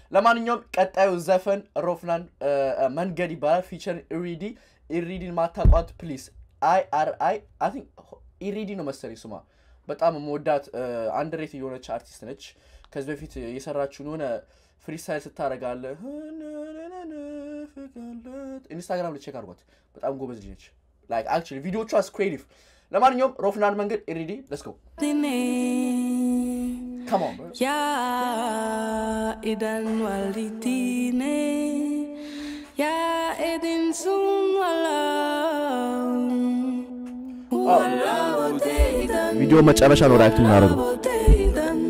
ለማንኛውም ቀጣዩ ዘፈን ሮፍናን እ፣ እ፣ መንገድ ይባላል ፊቸር ኢሪዲ ኢሪዲን ማታቋት ፕሊስ አይ አር አይ አይ ቲንክ ኢሪዲ ነው መሰለኝ ስሟ በጣም መወዳት አንድ ሬት የሆነች አርቲስት ነች ከዚህ በፊት የሰራችውን የሆነ ፍሪስታይል ስታደረጋለ ኢንስታግራም ልቼክ አድርጓት በጣም ጎበዝ ልጅ ነች ላይክ አክቹዋሊ ቪዲዮቿ ክሬቲቭ ለማንኛውም ሮፍናን መንገድ ኢሪዲ ለስገው Come on, bro. Ya idan walitine Ya edin sun walau Walabote idan ቪዲዮ መጨረሻ ነው ሪያክት የምናደርገው Walabote idan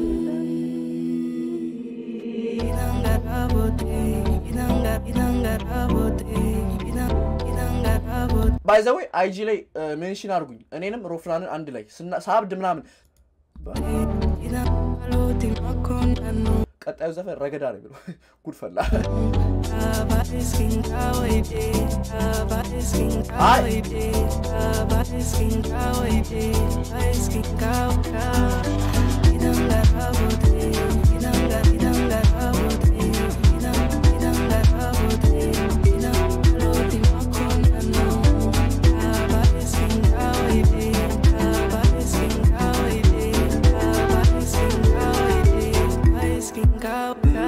Idan garabote Idan gar Idan garabote Idan Idan garabote ባይዘወይ አይጂ ላይ ሜንሽን አድርጉኝ እኔንም ሮፍናንን አንድ ላይ ስና- ሳብድ ምናምን Idan aloti makonano ቀጣዩ ዘፈን ረገዳ ነው ብሎ ጉድ ፈላ Aba iskin kawaide Aba iskin Ay. kawaide Aba iskin kawaide Aba iskin kawaka Idan garabote Idan gar Idan garabote Idan Idan garabote Idan aloti makonano Aba iskin kawaide Aba iskin kawaide Aba iskin kawaide Aba iskin kawaka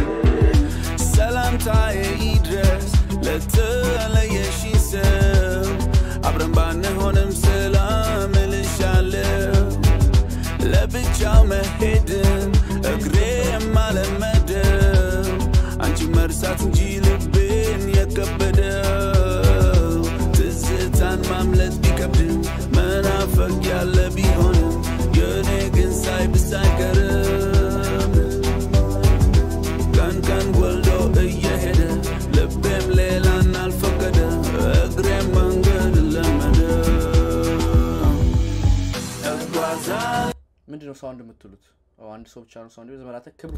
ሰላምታዬ ይድረስ ለተለየሽ ሰው አብረን ባንሆንም ሰላም እልሻለሁ ለብቻው መሄድን እግሬ የማለመደው አንቺ መርሳት እንጂ ልቤን የከበደው ትዝታን ማምለጥ ቢከብድም መናፈቅ ያለ ቢሆንም የእኔ ግን ሳይብስ አይቀርም ቀን ቀን ወልዶ እየሄደ ልቤም ሌላን አልፈቀደ እግሬም መንገድ ለመደ እጓዛለሁ ምንድን ነው ሳውንድ የምትሉት ኦ፣ አንድ ሰው ብቻ ነው ሳውንድ ዘመናተ ክብር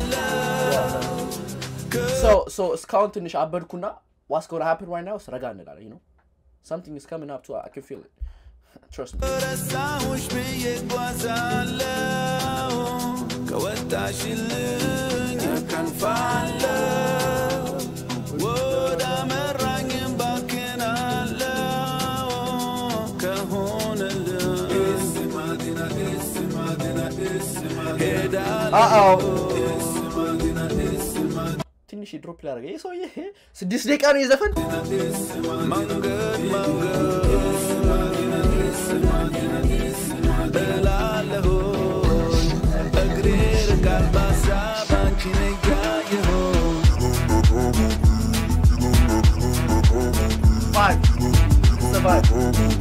So- so እስካሁን ትንሽ አበድኩና ዋስ ጎና ሃፕን right now ረጋ እንላለን you know something is coming up to I can feel it trust me ረሳሁሽ ብዬ ጓዛለሁ ከወጣሽልኝ ከንፋለሁ ወደ አመራኝም ባክናለሁ ከሆነልኝ ሄዳለሁ Uh-oh. ትንሽ ድሮፕ ላደረገ ይህ ሰውዬ ስድስት ደቂቃ ነው የዘፈን መንገድ መንገድ እላለሁ እግሬ ርቃል በሀሳብ አንቺን እያየሁ Five. It's the vibe.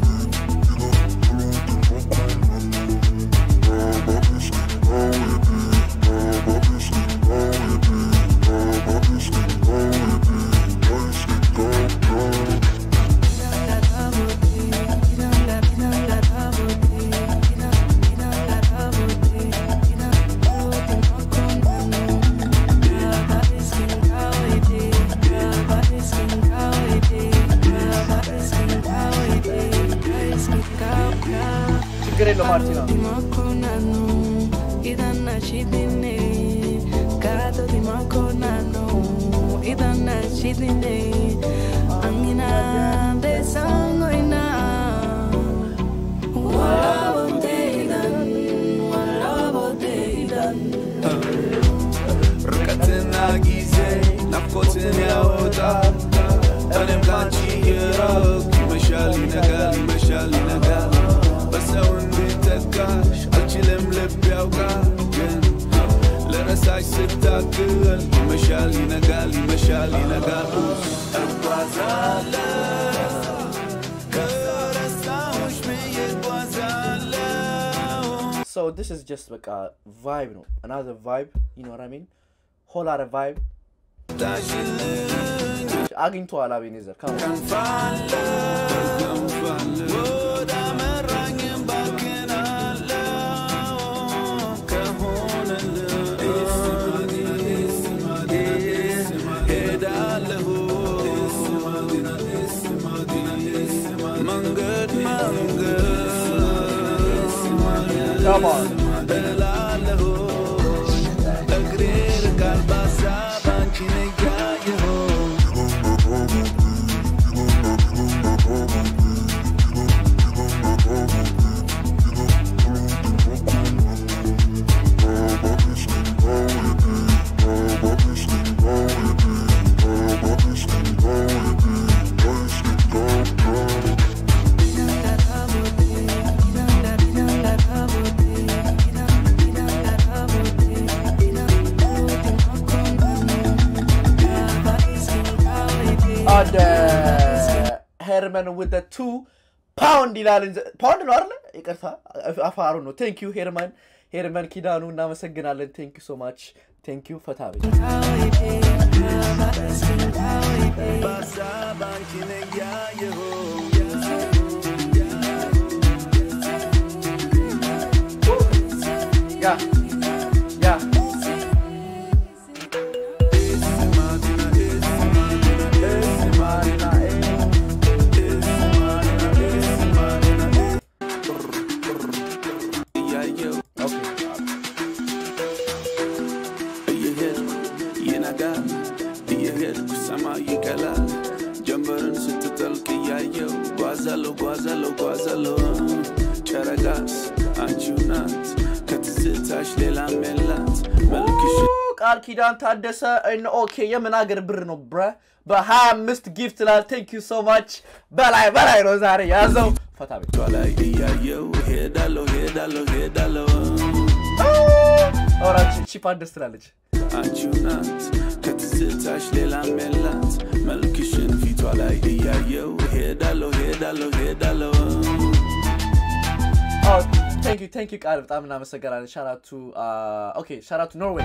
ችግር የለው ማርቲና Dimakonano, idana chidine. Gato dimakonano, idana chidine. Angina besangoina. Walabote idan, walabote idan. ርቀትና ጊዜ ናፍቆትን ያወጣል እኔም ካንቺ የራቅ ይመሻል ይነጋል ይመሻል ይነጋል በሰው እንድተካሽ አልችልም ልብ ያውቃል ግን ለረሳሽ ስታክል ይመሻል ይነጋል ይመሻል ይነጋል እጓዛለሁ ከረሳሁሽ ብዬ እጓዛለሁ So this is just like a vibe, no? Another vibe, you know what I mean? Whole lot of vibe. ታሽልኝ አግኝተዋል አቤኔዘር ካም ወደ አመራኝም ባክናለሁ ከሆነልኝ ሄዳለሁ መንገድ መንገድ Come on. እላለሁ እግሬ ርቃል በሀሳብ አንቺን አደ ሄርመን with the two ፓውንድ ይላል እንጂ ፓውንድ ነው አይደለ? ይቅርታ አፋሩ ነው። ቴንክ ዩ ሄርመን ሄርመን ኪዳኑ እናመሰግናለን። ቴንክ ዩ ሶ ማች ቴንክ ዩ ፈታ ቤት በሀሳብ አንቺን እያየሁ ያ ያ እያየሁ ኦኬ እየሄድኩ ይነጋል እየሄድኩ ሰማይ ይቀላል ጀንበርን ስትጠልቅ እያየው ጓዛለሁ ጓዛለሁ ጓዛለሁ ጨረቃስ አንቺው ናት ከትዝታሽ ሌላም የላት መልክሽ ቃል ኪዳን ታደሰ እነ ኦኬ የምን ሀገር ብር ነው ብረ በ25 ጊፍት ላል ቴንክ ዩ ሶ ማች በላይ በላይ ነው ዛሬ ያዘው ፈታ ቤት ቷ ላይ እያየው ሄዳለሁ ሄዳለሁ ሄዳለሁ ኦራች ቺፓን ደስ ትላለች አንቺው ናት ከትዝታሽ ሌላም የላት መልክሽን ፊቷ ላይ እያየው ሄዳለሁ ሄዳለሁ ሄዳለሁ ቴንክ ዩ ቴንክ ዩ ቃል በጣም እናመሰገናለን ሻራቱ ኦኬ ሻራቱ ኖርዌይ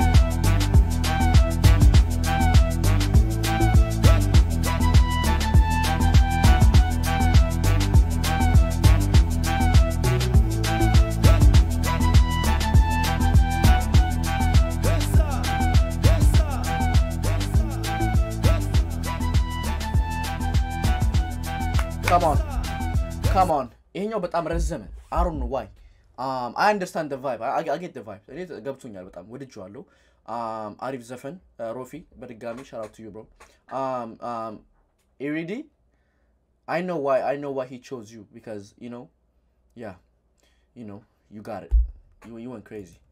ካሞን ካሞን ይሄኛው በጣም ረዘመ አሩን ዋይ አይ አንደርስታንድ ቫይብ አጌት ቫይብ እኔ ገብቶኛል በጣም ወድጄዋለሁ Um, አሪፍ ዘፈን ሮፊ በድጋሚ ሻራቱ ዩ ብሮ ኢሪዲ I know why I know why he chose you because you know yeah you know you got it you, you went crazy